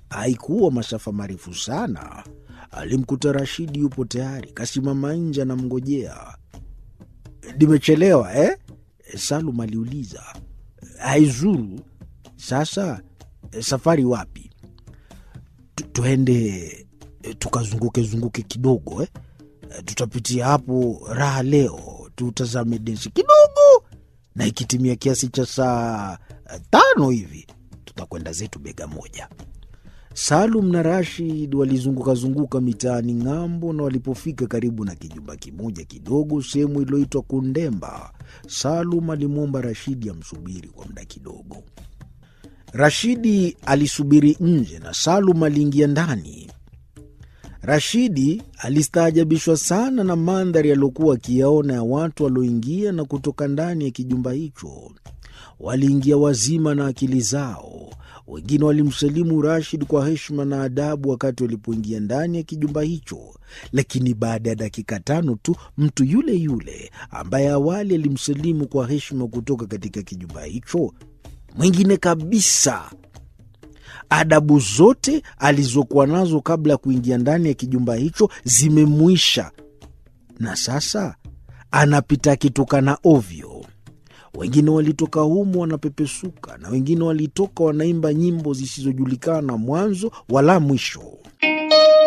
Haikuwa masafa marefu sana, alimkuta Rashidi yupo tayari, kasimama nje anamngojea. Nimechelewa eh? Salum aliuliza. Haizuru. Sasa safari wapi? Tu- Tuende tukazunguke zunguke kidogo eh? Tutapitia hapo raha leo, tutazame densi kidogo, na ikitimia kiasi cha saa tano hivi tutakwenda zetu bega moja. Salum na Rashid walizungukazunguka mitaani ng'ambo, na walipofika karibu na kijumba kimoja kidogo sehemu iliyoitwa Kundemba, Salum alimwomba Rashidi amsubiri kwa muda kidogo. Rashidi alisubiri nje na Salum aliingia ndani. Rashidi alistaajabishwa sana na mandhari aliyokuwa akiyaona ya watu walioingia na kutoka ndani ya kijumba hicho. Waliingia wazima na akili zao. Wengine walimsalimu Rashid kwa heshima na adabu wakati walipoingia ndani ya kijumba hicho, lakini baada ya dakika tano tu mtu yule yule ambaye awali alimsalimu kwa heshima kutoka katika kijumba hicho, mwingine kabisa adabu zote alizokuwa nazo kabla ya kuingia ndani ya kijumba hicho zimemwisha, na sasa anapita akitukana ovyo. Wengine walitoka humo wanapepesuka, na wengine walitoka wanaimba nyimbo zisizojulikana mwanzo wala mwisho.